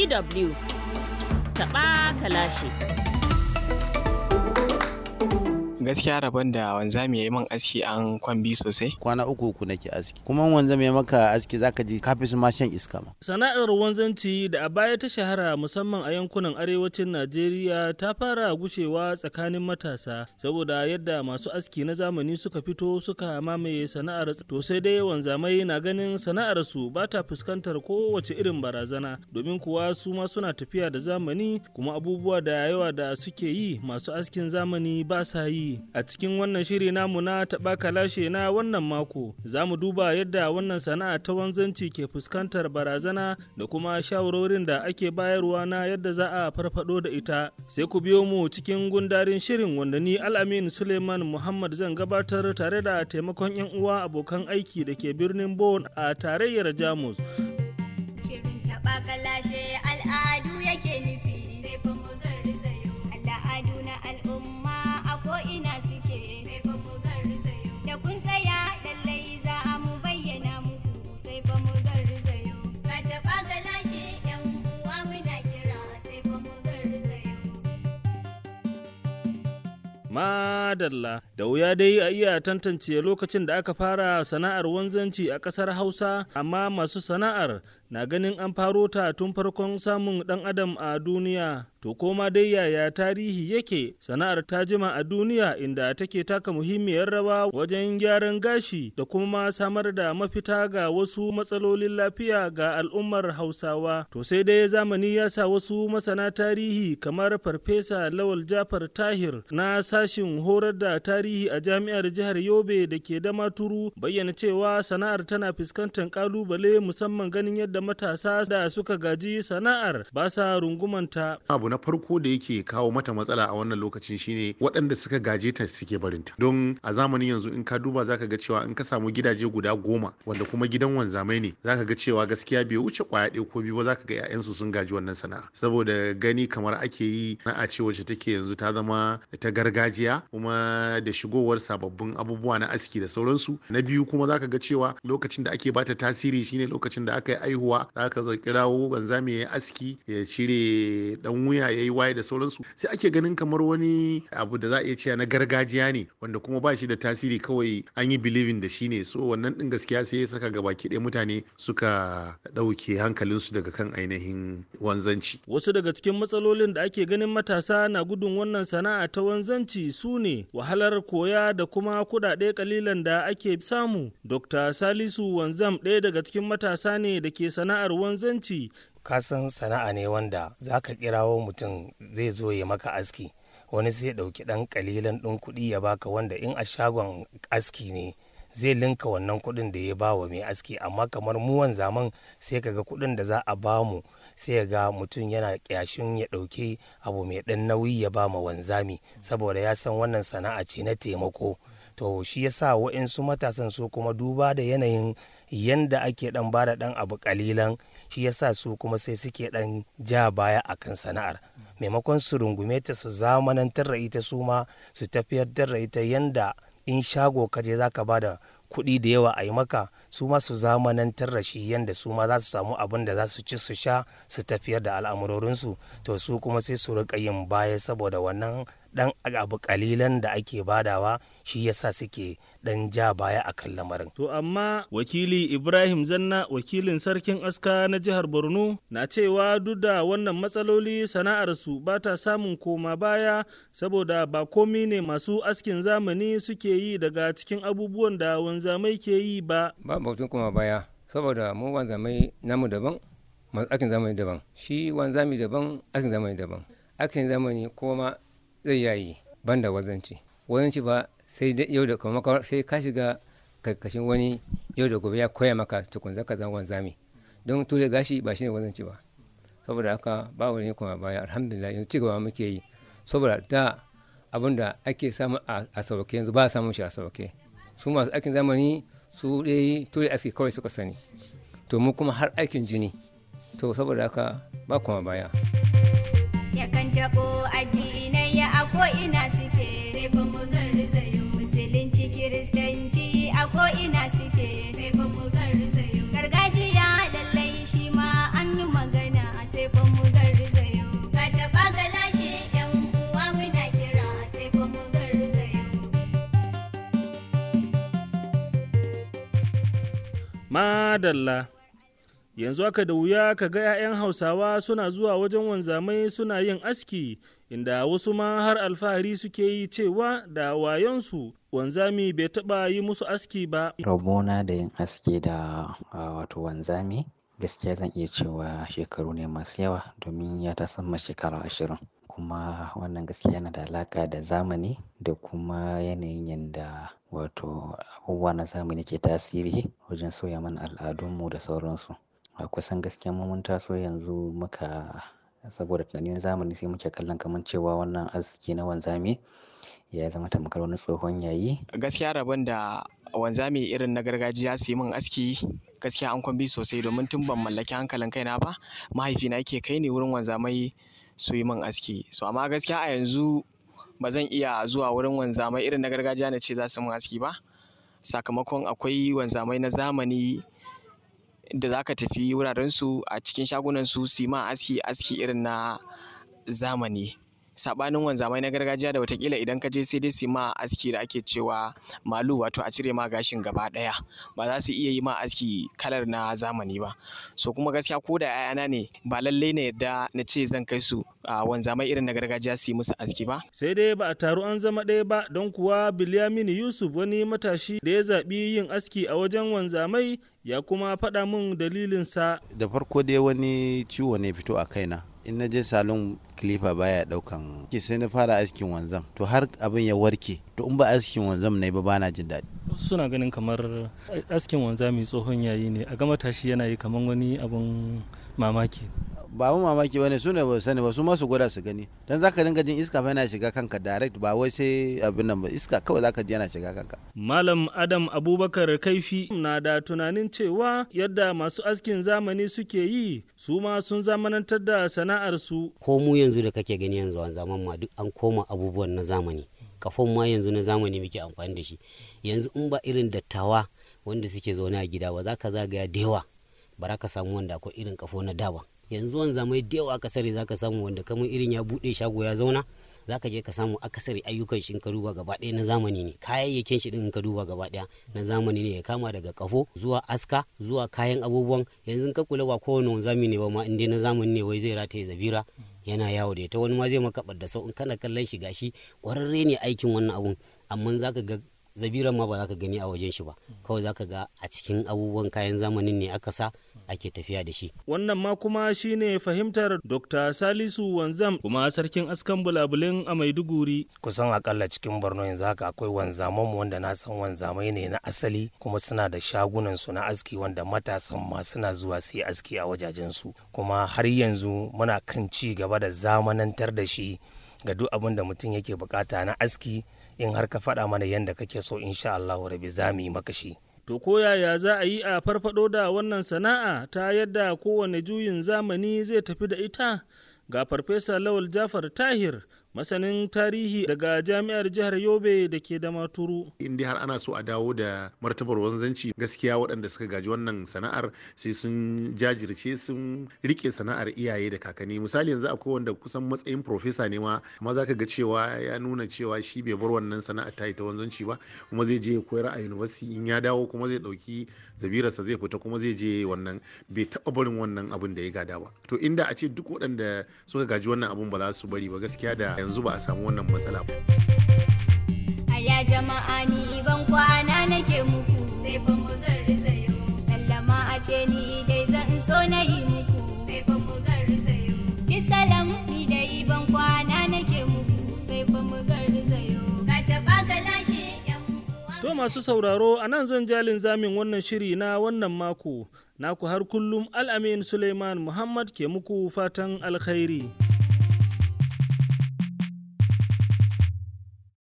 DW taɓa kalashi. gaskiya rabon da wanzami ya yi min aski an kwambi sosai kwana uku uku nake aski kuma wanzam ya maka aski zaka ji kafi su ma shan iska ma Sana'ar wanzanci da a baya ta shahara musamman a yankunan arewacin Najeriya ta fara gushewa tsakanin matasa saboda yadda masu aski na zamani suka fito suka mamaye sana'ar to sai dai wanzamai na ganin sana'ar su ba ta fuskantar kowace irin barazana domin kuwa su ma suna tafiya da zamani kuma abubuwa da yawa da suke yi masu askin zamani ba sa yi a cikin wannan shiri namu na taɓa kalashe na wannan mako za mu duba yadda wannan sana'a ta wanzanci ke fuskantar barazana da kuma shawarorin da ake bayarwa na yadda za a farfado da ita sai ku biyo mu cikin gundarin shirin wanda ni al'amin suleiman muhammad zan gabatar tare da taimakon yan uwa abokan aiki da ke birnin bon a tarayyar jamus Shirin taɓa kalashe al'adu yake nufi sai fa mu garzayo. Al'adu na al'umma a ko'ina suke sai fa mu garzayo. Da kun tsaya lallai za a mu bayyana muku sai fa mu garzayo. Ka taɓa kalashe yan uwa muna kira sai fa mu garzayo. Madalla da wuya dai a iya tantance lokacin da aka fara sana'ar wanzanci a ƙasar Hausa, amma masu sana'ar na ganin an faro ta tun farkon samun ɗan adam a duniya. To koma dai yaya tarihi yake sana'ar ta jima a duniya inda take taka muhimmiyar rawa wajen gyaran gashi da kuma samar da mafita ga wasu matsalolin lafiya ga al'ummar Hausawa. To sai dai zamani ya sa wasu masana tarihi kamar Farfesa Lawal Jafar Tahir na sashin horar da tarihi a jami'ar jihar Yobe da ke da maturu bayyana cewa sana'ar tana fuskantar kalubale musamman ganin yadda matasa da suka gaji sana'ar ba sa rungumanta. abu na farko da yake kawo mata matsala a wannan lokacin shine waɗanda suka gaje ta suke barinta don a zamanin yanzu in ka duba zaka ga cewa in ka samu gidaje guda goma wanda kuma gidan wanzamai ne zaka ga cewa gaskiya bai wuce kwaya ɗaya ko biyu ba zaka ga 'ya'yansu sun gaji wannan sana'a saboda gani kamar ake yi sana'a ce wacce take yanzu ta zama ta gargajiya kuma da shigowar sababbin abubuwa na aski da sauransu na biyu kuma zaka ga cewa lokacin da ake bata tasiri shine lokacin da aka yi aihuwa zaka zo kirawo wanzami ya yi aski ya cire dan wuya ya yi waye da sauransu sai ake ganin kamar wani abu da za a iya cewa na gargajiya ne wanda kuma ba shi da tasiri kawai an yi believing da shi ne so wannan din gaskiya sai ya saka gabaki ɗaya mutane suka ɗauke hankalinsu daga kan ainihin wanzanci Wasu daga cikin matsalolin da ake ganin matasa na gudun wannan sana'a ta wanzanci su ne wahalar koya da kuma kuɗaɗe kalilan da ake samu. Dr. Salisu Wanzam ɗaya daga cikin matasa ne da ke sana'ar wanzanci kasan sana'a ne wanda za ka kirawo mutum zai zo ya maka aski wani sai ɗauki ɗan ƙalilan ɗin kuɗi ya baka wanda in a shagon aski ne zai linka wannan kuɗin da ya ba wa mai aski amma kamar muwan zaman sai kaga kuɗin da za a ba mu sai ga mutum yana ƙyashin ya ɗauki abu mai ɗan nauyi ya ba ma wanzami saboda ya san wannan sana'a ce na taimako to shi yasa wa'insu matasan su kuma duba da yanayin yanda ake dan bada dan abu kalilan shi yasa su kuma sai suke dan ja baya akan sana'ar maimakon su rungume ta su zamanantar da ita su ma su tafiyar da ita yanda in shago kaje zaka bada kuɗi da yawa a yi maka su ma su zamanantar da shi yanda su ma za su samu abin da za su ci su sha su tafiyar da al'amurorinsu to su kuma sai su rika yin baya saboda wannan dan abu kalilan da ake badawa shi yasa suke dan ja baya akan lamarin To amma wakili Ibrahim Zanna wakilin sarkin aska na jihar Borno na cewa duk da wannan matsaloli sana'arsu ba ta samun koma baya saboda ba komi ne masu askin zamani suke yi daga cikin abubuwan da wanzamai ke yi ba. ba batun kuma baya saboda mu wanzamai namu daban masu aikin zamani daban shi wanzami daban aikin zamani daban aikin zamani kuma zai yayi banda wazanci wazanci ba sai dai yau da kuma sai ka shiga karkashin wani yau da gobe ya koya maka tukun zaka zama wanzami don ture gashi ba shine wazanci ba saboda haka ba wani kuma baya alhamdulillah yanzu ci gaba muke yi saboda da abin da ake samu a sauke yanzu ba a samun shi a sauke su masu aikin zamani su dai ture aski kawai suka sani to mu kuma har aikin jini to saboda haka ba kuma baya Yakan taɓo addinai a ko'ina suke sai fa mu garzayo. Musulunci Kiristanci a ko'ina suke sai fa mu garzayo. Gargajiya lallai shi ma an yi magana sai fa mu madalla yanzu aka da wuya ka ga 'ya'yan hausawa suna zuwa wajen wanzamai suna yin aski inda wasu ma har alfahari suke yi cewa da wayonsu wanzami bai taɓa yi musu aski ba rabona da yin aski da wato wanzami gaskiya zan iya cewa shekaru ne masu yawa domin ya ta sama shekara ashirin kuma wannan gaskiya yana da alaƙa da zamani da kuma yanayin yadda wato abubuwa na zamani ke tasiri wajen sauya mana al'adunmu da sauransu a kusan gaskiya mu mun taso yanzu muka saboda tunanin zamani sai muke kallon kamar cewa wannan aski na wanzami ya zama tamkar wani tsohon yayi gaskiya rabon da wanzami irin na gargajiya su yi min aski gaskiya an kwambi sosai domin tun ban mallaki hankalin kaina ba mahaifina yake kai ni wurin wanzamai su yi min aski so amma gaskiya a yanzu ba zan iya zuwa wurin wanzamai irin na gargajiya na ce za su min aski ba sakamakon akwai wanzamai na zamani da za ka tafi wurarensu a cikin shagunansu su yi ma aski aski irin na zamani sabanin wanzamai na gargajiya da watakila idan ka je sai dai su ma aski da ake cewa malu wato a cire ma gashin gaba daya ba za su iya yi ma aski kalar na zamani ba so kuma gaskiya ko da 'ya'yana ne ba lallai na yadda na ce zan kai su a wanzamai irin na gargajiya su yi musu aski ba sai dai ba a taru an zama ɗaya ba don kuwa bilyamini yusuf wani matashi da ya zaɓi yin aski a wajen wanzamai ya kuma faɗa min dalilinsa da farko dai wani ciwo ne fito a kaina in na je salon kilifa baya daukan ke sai na fara askin wanzam to har abin ya warke to in ba askin wanzam ne ba bana jin daɗi suna ganin kamar askin wanzami tsohon yayi ne a ga matashi yana yi kamar wani abun mamaki ba mu mamaki bane su ne ba sani ba su ma su gwada su gani dan zaka dinga jin iska fa yana shiga kanka direct ba wai sai abin nan ba iska kawai zaka ji yana shiga kanka malam adam abubakar kaifi na da tunanin cewa yadda masu askin zamani suke yi su ma sun zamanantar da sana'ar su ko mu yanzu da kake gani yanzu a zaman ma duk an koma abubuwan na zamani kafin ma yanzu na zamani muke amfani da shi yanzu in ba irin dattawa wanda suke zaune a gida ba za ka zagaya da yawa ba ka samu wanda akwai irin kafo na da ba yanzu wani zamai da yawa akasari za ka samu wanda kamar irin ya buɗe shago ya zauna za ka je ka samu akasari ayyukan shi ka duba gaba ɗaya na zamani ne kayayyakin shi ɗin ka duba gaba ɗaya na zamani ne ya kama daga kafo zuwa aska zuwa kayan abubuwan yanzu ka kula ba kowane wanzami ne ba ma inda na zamani ne wai zai rataye zabira yana yawo da ita wani ma zai maka da sau in kana kallon shi gashi ƙwararre ne aikin wannan abun amma za ka ga zabiran ma ba za ka gani a wajen shi ba kawai za ka ga a cikin abubuwan kayan zamanin ne aka sa ake tafiya da shi. Wannan ma kuma shine fahimtar Dr. Salisu Wanzam kuma sarkin askan bulabulin a Maiduguri. Kusan akalla cikin Borno yanzu haka akwai wanzaman mu wanda na san wanzamai ne na asali kuma suna da shagunan su na aski wanda matasan ma suna zuwa su yi aski a wajajen su kuma har yanzu muna kan ci gaba da zamanantar da shi ga duk abin da mutum yake bukata na aski in har ka faɗa mana yadda kake so insha Allah rabi za mu yi maka shi. To ko yaya za a yi a farfado da wannan sana'a ta yadda kowane juyin zamani zai tafi da ita? Ga Farfesa Lawal Jafar Tahir, masanin tarihi daga Jami'ar Jihar Yobe da ke da maturu. In dai har ana so a dawo da martabar wanzanci gaskiya waɗanda suka gaji wannan sana'ar sai sun jajirce sun rike sana'ar iyaye da kakanni. Misali yanzu akwai wanda kusan matsayin profesa ne ma amma za ka ga cewa ya nuna cewa shi bai bar wannan sana'ar ta ta wanzanci ba kuma zai je ya koyar a university in ya dawo kuma zai ɗauki zabirarsa zai fita kuma zai je wannan bai taɓa barin wannan abin da ya gada ba. To inda a ce duk waɗanda suka gaji wannan abun ba za su bari ba gaskiya da yanzu ba a samu wannan matsala ba. Aya jama'a ni ban kwana nake muku sai fa mu garzayo sallama a ce ni dai zan so na yi muku sai fa mu garzayo ni salam ni dai ban kwana nake muku sai fa mu garzayo ka taɓa ka lashe yan To masu sauraro a nan zan jalin zamin wannan shiri na wannan mako naku har kullum al'amin Suleiman Muhammad ke muku fatan alkhairi.